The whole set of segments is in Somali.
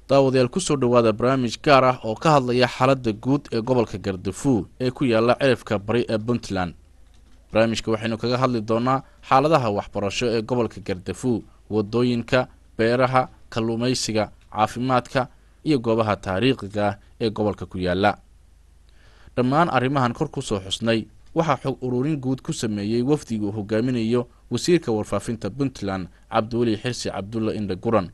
daawadayaal kusoo dhowaada barnaamij gaar ah oo ka hadlaya xaaladda guud ee gobolka gardafuw ee ku yaala cirifka bari ee puntland barnaamijka waxaynu kaga hadli doonaa xaaladaha waxbarasho ee gobolka gardafuw wadooyinka beeraha kalluumaysiga caafimaadka iyo goobaha taariikhiga ah ee gobolka ku yaala dhammaan arrimahan kor kusoo xusnay waxaa xog ururin guud ku sameeyey wafdiga uu hogaaminayo wasiirka warfaafinta puntland cabdiweli xirsi cabdulla indha guran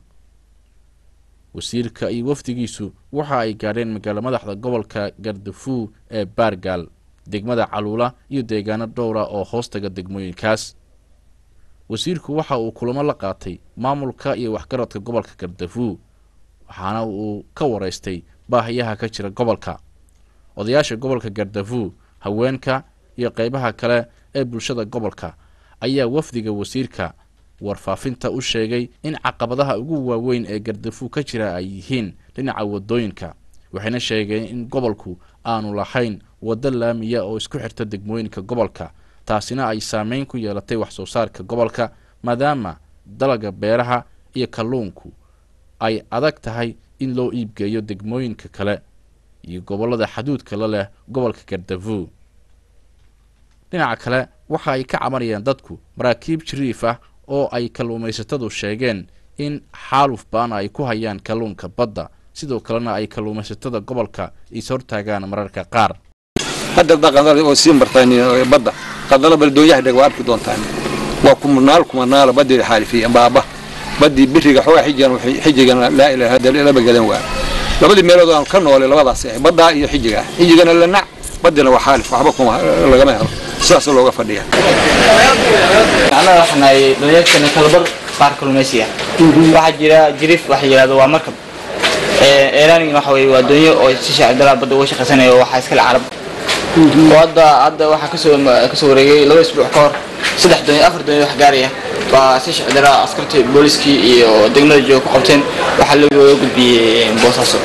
wasiirka iyo wafdigiisu waxa ay gaadheen magaalo madaxda gobolka gardafuw ee baargaal degmada caluula iyo deegaano dhowra oo hoostaga degmooyinkaas wasiirku waxa uu kulamo la qaatay maamulka iyo waxgaradka gobolka gardafuw waxaana uu ka waraystay baahiyaha ka jira gobolka odayaasha gobolka gardafuw haweenka iyo qeybaha kale ee bulshada gobolka ayaa wafdiga wasiirka warfaafinta u sheegay in caqabadaha ugu waaweyn ee gardafuw ka jira ay yihiin dhinaca wadooyinka waxayna sheegeen in gobolku aanu lahayn waddo laamiya oo isku xirta degmooyinka gobolka taasina ay saameyn ku yeelatay wax soo saarka gobolka maadaama dalaga beeraha iyo kalluunku ay adag tahay in loo iibgeeyo degmooyinka kale iyo gobollada xaduudka la leh gobolka gardafuw dhinaca kale waxa ay ka cabanayaan dadku maraakiib jiriif ah oo ay kalluumaysatadu sheegeen in xaaluf baana ay ku hayaan kalluunka badda sidoo kalena ay kalluumaysatada gobolka is hortaagaan mararka qaar hadda qadal oo sii martaan badda qadala baldoonyaha dheg waa arki doontaan waa kumanaal kumanaala badii xaalifiya baaba badii biriga xoogaa xijigan xijigana laa ilaaha illa laba gadan waa labadii meelood aan ka noolay labadaas ah badda iyo xijiga xijigana la nac badina waa xaalif waxba kuma lagama helo sidaas looga fadhiya annaga waxaan nahay dhalinyartana kalabar qaar kalluumaysiga waxaa jira jiriif waxa yidhahdo waa markab eeraning waxa weye waa doonyo oo si shaacibdalaa badda uga shaqaysanaya oo waxaa iskale carab oo hadda hadda waxaa kasoo kasoo wareegay laba isbuuc ka hor saddex doonyo afar doonyo wax gaaraya baa si shaacibdalaa askartii booliskii iyo degmada jooga ku qabteen waxaa looga gudbiyey boosaaso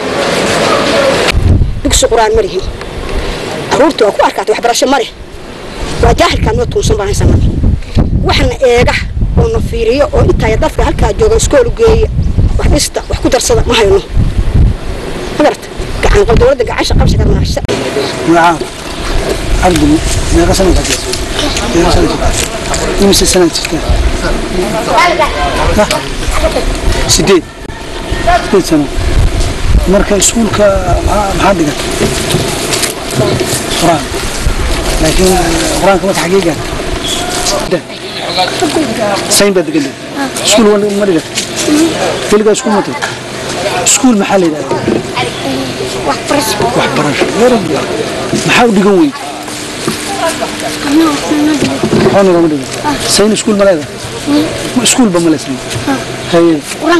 dugsi qur-aan ma lihin caruurta waa ku arkaatay waxbarasho ma leh waa jaahilkaan noo tuunsan baan haysanaa waxna eega oo na fiiriyo oo intaaya dadka halkaa jooga iskool geeya wax dhista wax ku darsada ma hayno magarata gacan qal dowladda gacansha qabsi karnaa نعم عبد ما سنة ما سنة يمسي سنة كان سديد سديد سنة مركز اسكولك maxaa dhigan quraan laakiin quraanka mata xaqiiqa sayn baad degan iskuul wan ma dhigan keligaa iskuul mata iskuul maxaa la yidhahdaa waxbarasho maxaa u dhigan weyd waxba nogama dhigan sayn iskuul ma leedahay iskuulba ma leesayn haye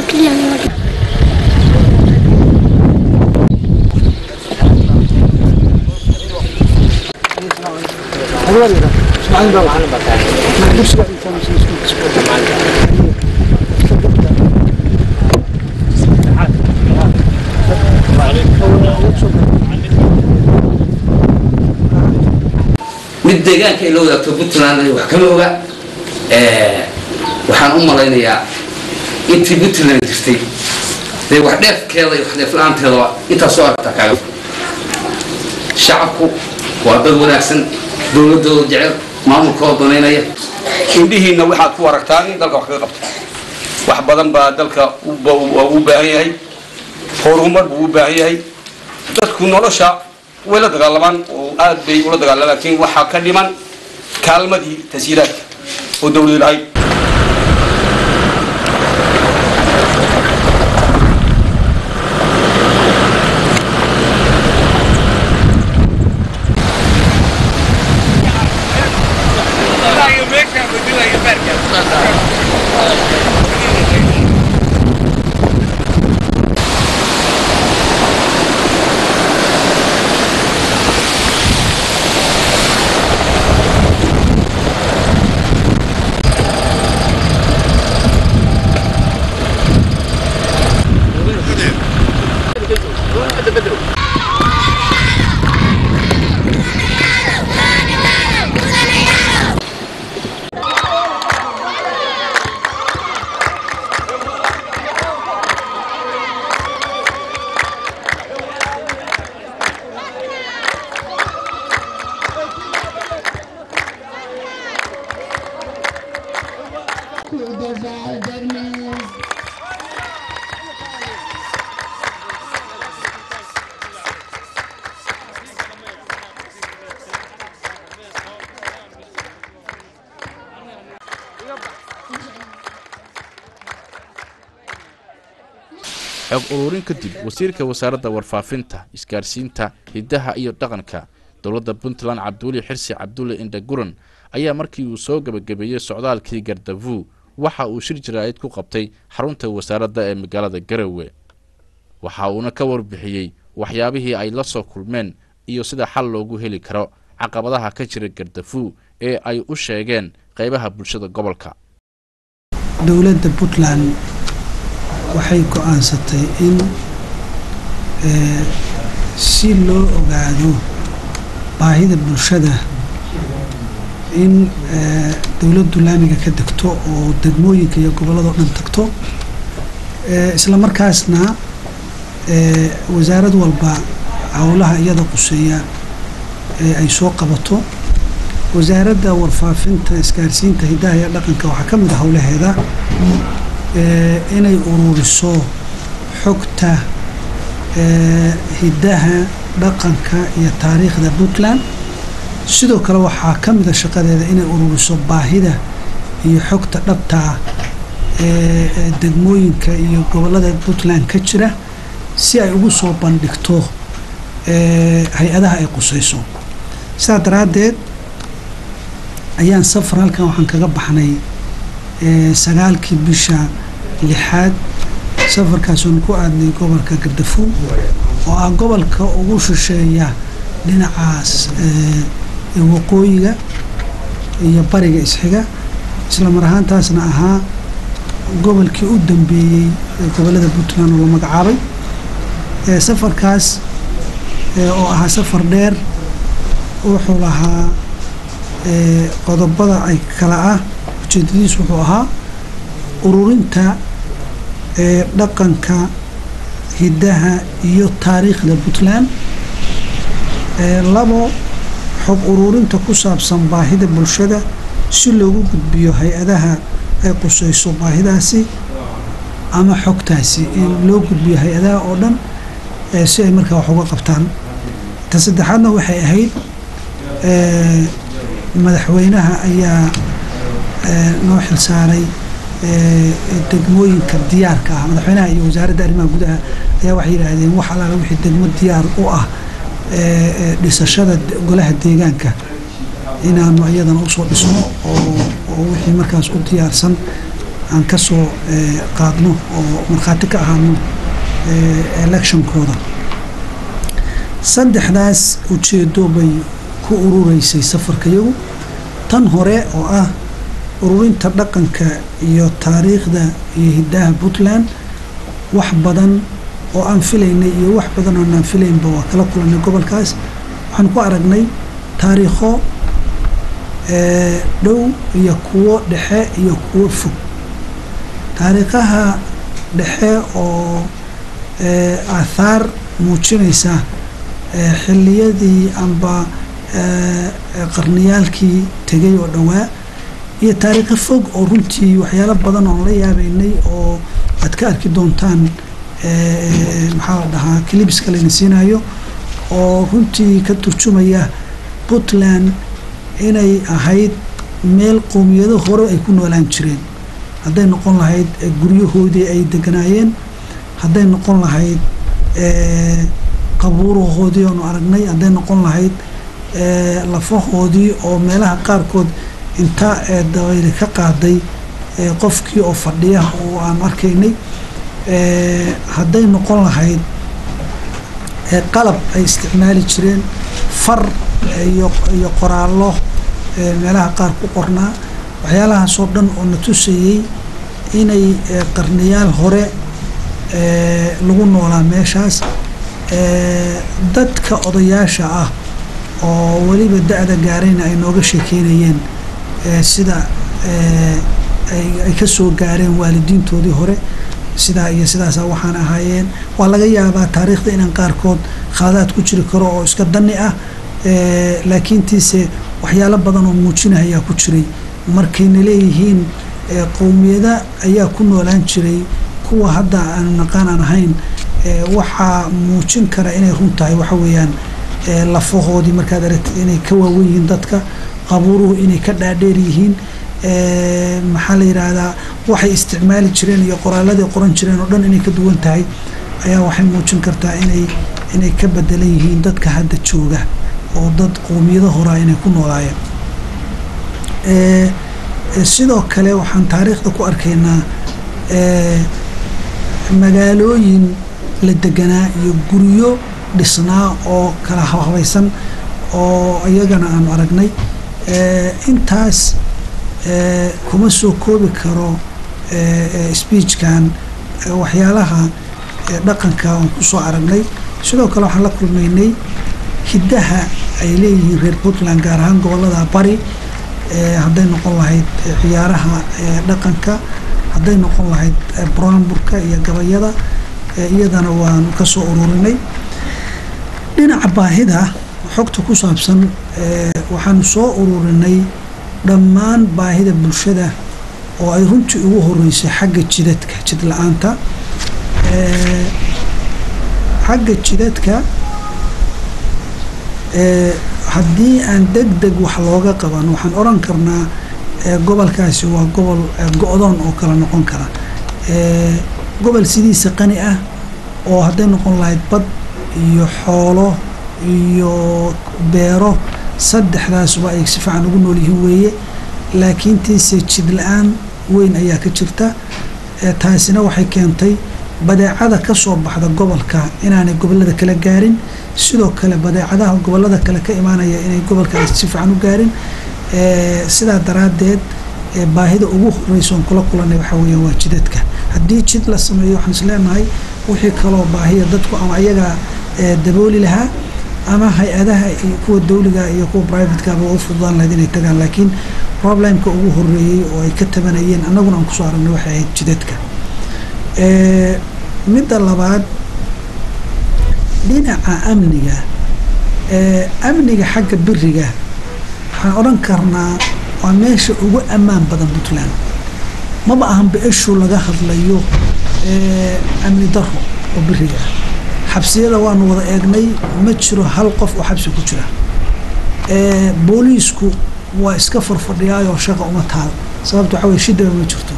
mid deegaanka ay la wadaagto puntland wax kama oga waxaan u malaynayaa intii puntland jirtay dee wax dheefkeeda iyo wax dheefla-aanteedaba intaa soo aragtaa kaaga shacabku waa dad wanaagsan dowladooda jecel maamulkooda danaynaya indhihiinna waxaad ku aragtaan in dalka wax kaga qabto wax badan baa dalka u baahan yahay horumar buu u baahan yahay dadku nolosha way la dagaalamaan oo aad bay ula dagaalamaan laakiin waxaa ka dhiman kaalmadii tasiiraadka oo dowladu lahayd dabaaldegnay xog ururin kadib wasiirka wasaaradda warfaafinta isgaarsiinta hiddaha iyo dhaqanka dowladda puntland cabduuli xirsi cabdulle indhaguran ayaa markii uu soo gebagabeeyey socdaalkii gardavu waxa uu shir jaraa'id ku qabtay xarunta wasaaradda ee magaalada garowe waxa uuna ka warbixiyey waxyaabihii ay la soo kulmeen iyo sida xal loogu heli karo caqabadaha ka jira gardafu ee ay u sheegeen qaybaha bulshada gobolka dowladda puntland waxay go-aansatay in eh, si loo ogaado baahida bulshada in eh, dowladdu laamiga ka degto oo degmooyinka iyo gobolladao dhan tagto Eh, isla markaasna eh, wasaarad walba howlaha iyada quseeya ee ay soo qabato wasaaradda warfaafinta isgaarsiinta hiddaha iyo dhaqanka waxaa ka mid a howlaheeda eh, inay ururiso xogta eh, hiddaha dhaqanka iyo taariikhda puntland sidoo kale waxaa ka mid a shaqadeeda inay ururiso baahida iyo xogta dhabta ah ee ee degmooyinka iyo gobollada puntland ka jira si ay ugu soo bandhigto ee hay-adaha ay qusayso sidaa daraaddeed ayaan safar halkan waxaan kaga baxnay ee sagaalkii bisha lixaad safarkaasuun ku aadnay gobolka gardafuul oo ah gobolka ugu shisheeya dhinacaas ee ee waqooyiga iyo bariga isxiga isla mar ahaantaasna ahaa gobolkii u dambeeyey ee gobollada puntland oo la magacaabay ee safarkaas ee oo ahaa safar dheer wuxuu lahaa ee qodobada ay kala ah ujeedadiis wuxuu ahaa ururinta ee dhaqanka hiddaha iyo taariikhda puntland ee labo xog ururinta ku saabsan baahida bulshada si loogu gudbiyo hay-adaha ay qusayso baahidaasi ama xogtaasi in loo gudbiyo hay-adaha oo dhan ee si ay markaa wax uga qabtaan ta saddexaadna waxay ahayd ee madaxweynaha ayaa ee noo xilsaaray ee degmooyinka diyaarka ah madaxweynaha iyo wasaaradda arrimaha gudaha ayaa waxay yidhaahdeen wax allaala wixii degmo diyaar u ah ee ee dhisashada golaha deegaanka inaanu iyadana usoo dhisno oo oo wixii markaas u diyaarsan aan ka soo ee qaadno oo markhaati ka ahaano ee electionkooda saddexdaas ujeedo bay ku urureysay safarkayagu tan hore oo ah ururinta dhaqanka iyo taariikhda iyo hiddaha puntland wax badan oo aan filaynay iyo wax badan oo aan filaynba waa kala kulannay gobolkaas waxaan ku aragnay taariikho ee dhow iyo kuwo dhexe iyo kuwo fog taariikhaha dhexe oo ee aathaar muujinaysa ee xilliyadii amba ee qarniyaalkii tegay oo dhowaa iyo taariikho fog oo runtii waxyaalo badan oon la yaabeynay oo aad ka arki doontaan ee maxaa la dhahaa clibska layna siinayo oo runtii ka turjumaya puntland inay ahayd meel qowmiyado hore ay ku noolaan jireen hadday noqon lahayd guryahoodii ay deganaayeen hadday noqon lahayd qabuurahoodii oonu aragnay hadday noqon lahayd lafahoodii oo meelaha qaarkood intaa ee dabayli ka qaaday qofkii oo fadhiya oo aan arkaynay hadday noqon lahayd qalab ay isticmaali jireen far iyo iyo qoraallo meelaha qaar ku qornaa waxyaalahaasoo dhan oo na tusayey inay qarniyaal hore lagu noolaa meeshaas dadka odayaasha ah oo weliba da-da gaarayna ay nooga sheekeynayeen sida ay ka soo gaareen waalidiintoodii hore sidaa iyo sidaasa waxaan ahaayeen waa laga yaabaa taariikhda inaan qaarkood khaladaad ku jiri karo oo iska dani ah laakiintiise waxyaalo badan oo muujinahayaa ku jiray markayna leeyihiin qowmiyada ayaa ku noolaan jiray kuwa hadda aanu naqaan aan ahayn waxaa muujin kara inay run tahay waxa weeyaan lafahoodii markaad aragtid inay ka waawen yihiin dadka qabuuruhu inay ka dhaadheer yihiin maxaa la yidhaahdaa waxay isticmaali jireen iyo qoraaladii qoran jireen oo dhan inay ka duwan tahay ayaa waxay muujin kartaa inay inay ka bedelan yihiin dadka hadda jooga oo dad qowmiyado horaa inay ku noolaayeen sidoo kale waxaan taariikhda ku arkaynaa magaalooyin la deganaa iyo guryo dhisnaa oo kala habaysan oo iyagana aanu aragnay intaas kuma soo koobi karo speechkan waxyaalaha dhaqanka aan ku soo aragnay sidoo kale waxaan la kulmaynay hiddaha ay leeyihiin reer puntland gaar ahaan gobolada bari hadday noqon lahayd ciyaaraha dhaqanka hadday noqon lahayd buraanburka iyo gabayada iyadana waanu ka soo ururinay dhinaca baahida xogta ku saabsan waxaanu soo ururinay dhammaan baahida bulshada oo ay runtii ugu horeysay xagga jidadka jid la-aanta xagga jidadka haddii aan deg deg wax looga qaban waxaan odhan karnaa gobolkaasi waa gobol go-doon oo kala noqon kara gobol sidiisa qani ah oo hadday noqon lahayd bad iyo xoolo iyo beero saddexdaasuba ay si fiican ugu nool yihiin weeye laakiintiise jid la-aan weyn ayaa ka jirta taasina waxay keentay badeecada ka soo baxda gobolka inaanay gobolada kala gaarin sidoo kale badeecadaha gobolada kale ka imaanaya inay gobolka si fiican u gaarin sidaa daraaddeed baahida ugu horeysa oon kula kulanay waxaa weeyaan waa jidadka haddii jid la sameeyo waxaan is leenahay wixii kaloo baahiya dadku ama ayaga dabooli lahaa ama hay-adaha kuwa dawliga iyo kuwa privatekaba u fududaan lahayd inay tagaan laakiin problemka ugu horeeyey oo ay ka tabanayeen annaguna aan kusoo aragnay waxay ahayd jidadka midda labaad dhinaca amniga amniga xagga biriga waxaan odhan karnaa waa meesha ugu ammaan badan puntland maba ahan be-eshu laga hadlayo amni daro oo biriga ah xabsiyada waanu wada eegnay ma jiro hal qof oo xabsi ku jira booliisku waa iska farfadhiyaayoo shaqa uma taal sababta waxaa weye shidaba ma jirto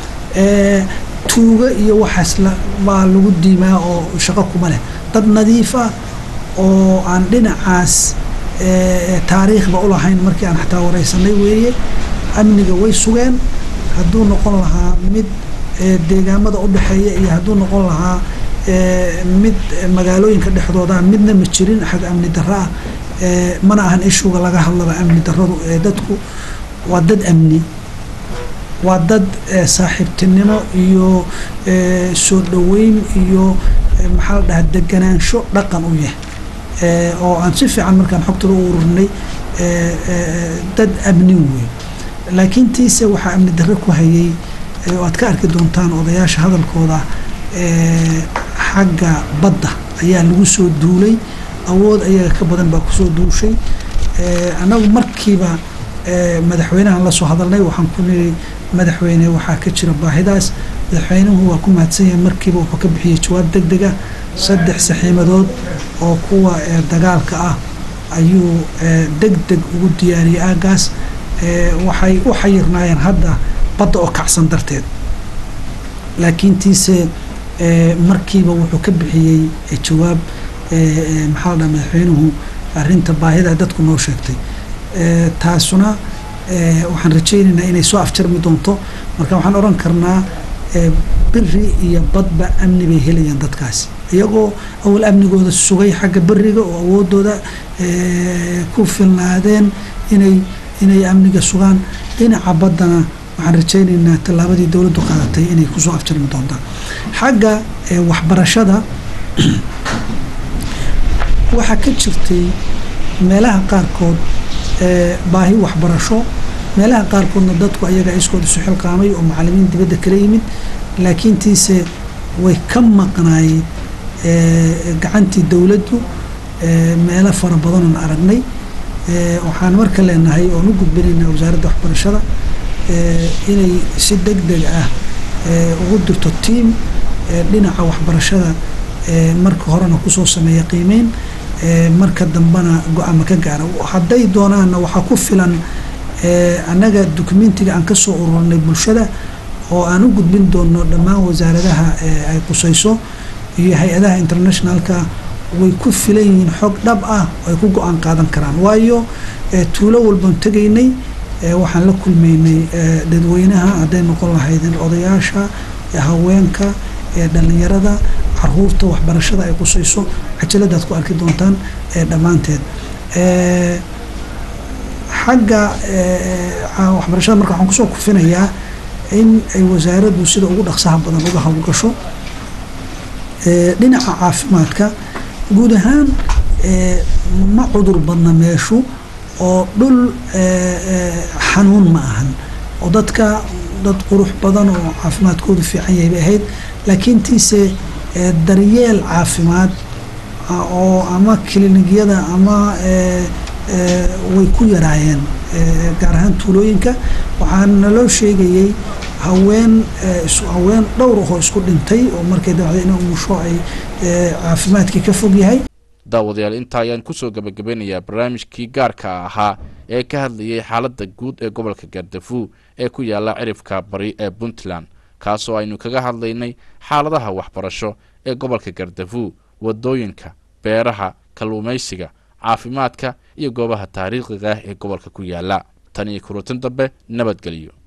tuuga iyo waxaas baa lagu diimaa oo shaqo kuma leh dad nadiif ah oo aan dhinacaas taariikhba u lahayn markii aan xataa wareysanay weeye amniga way sugeen hadduu noqon lahaa mid deegaamada u dhexeeya iyo hadduu noqon lahaa mid magaalooyinka dhexdooda midna ma jirin xag amni darro ah mana ahan ishuga laga hadlaba amni darradu dadku waa dad amni waa dad saaxiibtinimo iyo soo dhoweyn iyo maxaa la dhahaa deganaansho dhaqan u yah oo aan si fiican markaan xogtada u ururinay dad amni wey laakiin tiise waxaa amni darre ku hayay oo aad ka arki doontaan odayaasha hadalkooda xagga badda ayaa lagu soo duulay awood ayaga ka badan baa kusoo duushay annagu markiiba madaxweynahan lasoo hadalnay waxaan ku niri madaxweyne waxaa ka jira baahidaas madaxweynuhu waa ku mahadsan yahay markiiba wuxuu ka bixiyey jawaab deg deg ah saddex saxiimadood oo kuwa dagaalka ah ayuu deg deg ugu diyaariyey aagaas waxay u xayirnaayeen hadda badda oo kacsan darteed laakiin tiise markiiba wuxuu ka bixiyey jawaab maxaa la dhaha madaxweynuhu arrinta baahida dadku noo sheegtay taasuna waxaan rajaynaynaa inay soo afjarmi doonto marka waxaan odhan karnaa beri iyo badba amni bay helayaan dadkaasi iyagoo awal amnigooda sugay xagga beriga oo awoodooda ku filnaadeen inay inay amniga sugaan dhinaca baddana waxaan rajaynaynaa tallaabadii dowladdu qaadatay inay kusoo afjarmi doontaan xagga waxbarashada waxaa ka jirtay meelaha qaarkood baahi waxbarasho meelaha qaarkoodna dadku ayaga iskood isu xilqaamay oo macalimiin dibadda kala yimid laakiin tiise way ka maqnaayeen gacantii dowladdu meelo fara badanoon aragnay waxaan marka leenahay oon u gudbinaynaa wasaaradda waxbarashada inay si deg deg ah ugu dirto tiam dhinaca waxbarashada marka horena kusoo sameeya qiimeyn marka dambena go-aama ka gaara hadday doonaanna waxaa ku filan annaga dukumentiga aan kasoo ururnay bulshada oo aan u gudbin doono dhammaan wasaaradaha ay qusayso iyo hay-adaha internationalka way ku filan yihiin xog dhab ah oo ay ku go-aan qaadan karaan waayo tuulo walbaan tegaynay waxaan la kulmaynay dadweynaha hadday noqon lahaydeen odayaasha haweenka dhalinyarada caruurta waxbarashada ay qusayso cajaladaad ku arki doontaan dhammaanteed xagga waxbarashada marka waxaan kusoo kufinayaa in ay wasaaraddu sida ugu dhaqsaha badan uga howlgasho dhinaca caafimaadka guud ahaan ma cudur badna meeshu oo dhul xanuun ma ahan oo dadka dad qurux badan oo caafimaadkoodu fiican yahay bay ahayd laakiin tiise daryeel caafimaad oo ama kilinikiyada ama way ku yaraayeen gaar ahaan tuulooyinka waxaana naloo sheegayay haween haween dhowr ahoo isku dhintay oo markay dabacday ina umusho ay caafimaadkii ka fog yahay daawadayaal intaa ayaan kusoo gabagabeynayaa barnaamijkii gaarka ahaa ee ka hadlayay xaaladda guud ee gobolka gaardafuu ee ku yaala cirifka bari ee puntland kaasoo aynu kaga hadlaynay xaaladaha waxbarasho ee gobolka gaardafuu wadooyinka beeraha kalluumaysiga caafimaadka iyo goobaha taariikhiga ah ee gobolka ku yaala tan iyo kurutin dambe nabadgelyo